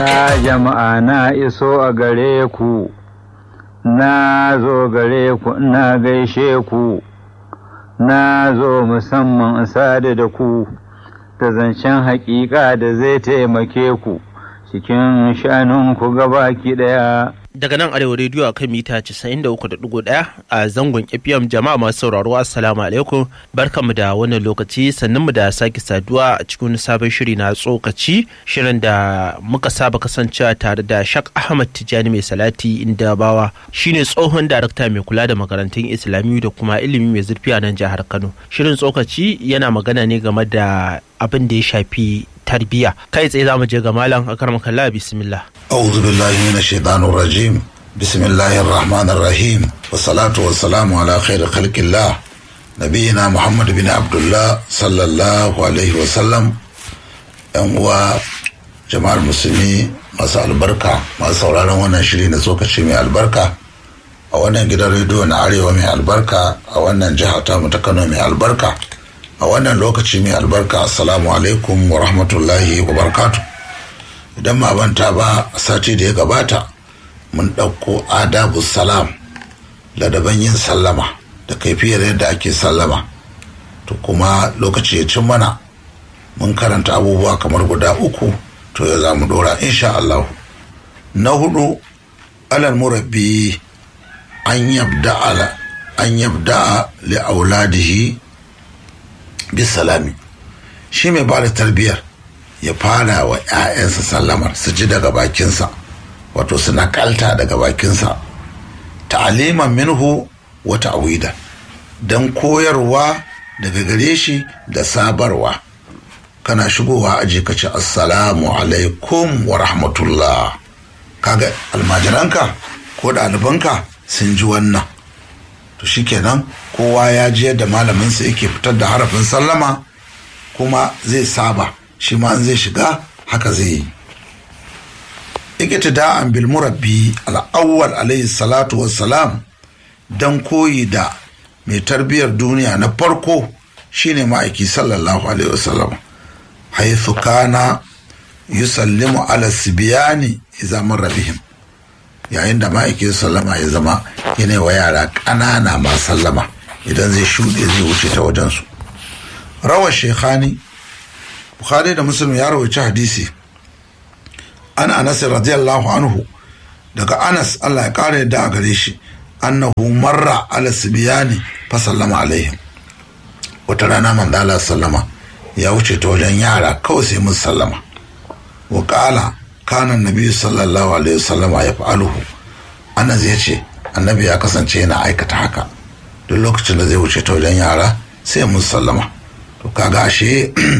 Ya jama'a na iso a gare ku, na zo gare ku na gaishe ku, na zo musamman sadu da ku, da zancen haƙiƙa da zai taimake ku cikin shanunku gabaki ɗaya. daga nan arewa rediyo a kan mita 93.1 a zangon fm jama'a masu sauraro assalamu alaikum barkanmu da wannan lokaci sannan mu da sake saduwa a cikin sabon shiri na tsokaci shirin da muka saba kasancewa tare da shak ahmad tijjani mai salati inda bawa shine tsohon darakta mai kula da makarantun islamiyu da kuma ilimi mai zurfi a nan jihar kano shirin tsokaci yana magana ne game da abin da ya shafi tarbiya kai tsaye za mu je ga malam akar makalla bismillah أعوذ بالله من الشيطان الرجيم بسم الله الرحمن الرحيم والصلاة والسلام على خير خلق الله نبينا محمد بن عبد الله صلى الله عليه وسلم ‘yan uwa jama'ar musulmi masu albarka masu sauraron wannan shiri na tsokaci mai albarka a wannan gidan rediyo na arewa mai albarka a wannan jiha ta ta kano mai albarka a wannan lokaci mai albarka assalamu alaikum wa rahmatullahi wa barakatuh idan ma banta ba sati da ya gabata mun ɗauko adabu salam ladaban yin sallama da kaifiyar yadda ake sallama to kuma lokaci ya cin mana mun karanta abubuwa kamar guda uku to ya za mu dora insha Allah na hudu alal murabbi an yabda ala an yabda li auladihi bisalami shi mai ba da tarbiyyar ya fara wa 'ya'yansa sallamar su ji daga bakinsa wato su nakalta daga bakinsa ta'aliman minhu wa ta'wida don koyarwa daga gare shi da sabarwa kana shigowa aji ka ce assalamu alaikum wa rahmatullah kaga almajiranka ko ɗalibanka sun ji wannan to shikenan kowa ya ji yadda malaminsa yake fitar da harafin sallama kuma zai saba shi ma zai shiga haka zai yi iktida'an bil murabbi al-awwal alayhi salatu wassalam dan koyi da mai tarbiyyar duniya na farko shine ma'aiki sallallahu alaihi wasallam haythu kana yusallimu ala sibiyani idza marra bihim yayin da ma'aiki sallama ya zama yana wa yara ƙanana ma sallama idan zai shuɗe zai wuce ta wajensu rawar shekhani bukhari da muslim ya rawaci hadisi an anas radiyallahu anhu daga anas allah ya kara yadda a gare shi annahu marra ala sibiyani fa sallama alaihim wata rana mandala sallama ya wuce ta wajen yara kawai sai mun sallama wa kala kana nabi sallallahu alaihi wasallama ya fa'aluhu anas ya ce annabi ya kasance yana aikata haka duk lokacin da zai wuce ta wajen yara sai mun sallama to kaga ashe